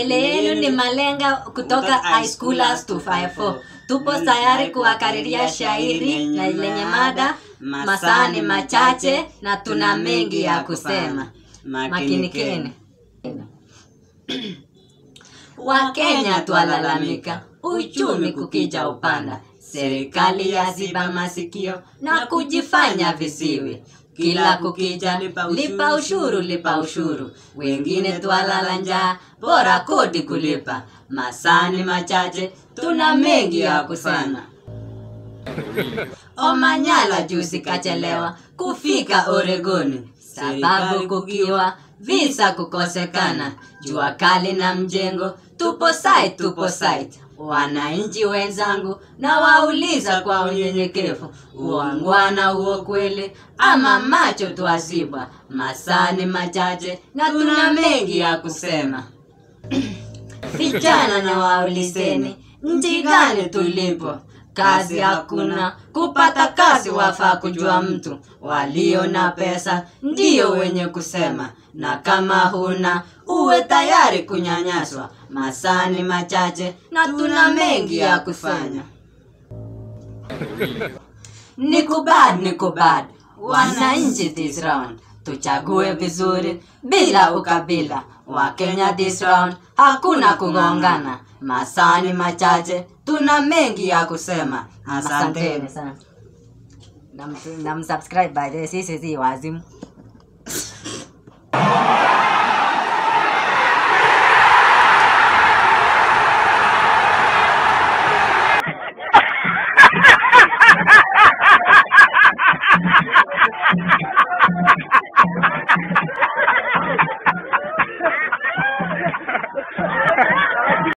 mbele yenu ni malenga kutoka high schoolers 254 tupo tayari kuwakariria shairi na lenye mada masaa ni machache na tuna mengi ya kusema makinikeni wakenya twalalamika uchumi kukija upanda serikali yaziba masikio na kujifanya visiwi kila kukija lipa ushuru lipa ushuru wengine twalala njaa bora kodi kulipa masani machache tuna mengi ya kusema omanyala juzi kachelewa kufika oregoni sababu kukiwa visa kukosekana jua kali na mjengo tupo site tupo site wananchi wenzangu na wauliza kwa unyenyekevu uangwana huo kweli ama macho twazibwa masani machache na tuna mengi ya kusema vijana na waulizeni nchi gani tulipo kazi hakuna kupata kazi wafaa kujua mtu walio na pesa ndiyo wenye kusema na kama huna uwe tayari kunyanyaswa masani machache na tuna mengi ya kufanya nikubad nikubad wananchi this round tuchague vizuri bila ukabila wakenya this round hakuna kugongana masani machache tuna mengi ya kusema asanteni sana namsubscribe by the way, sisi si wazimu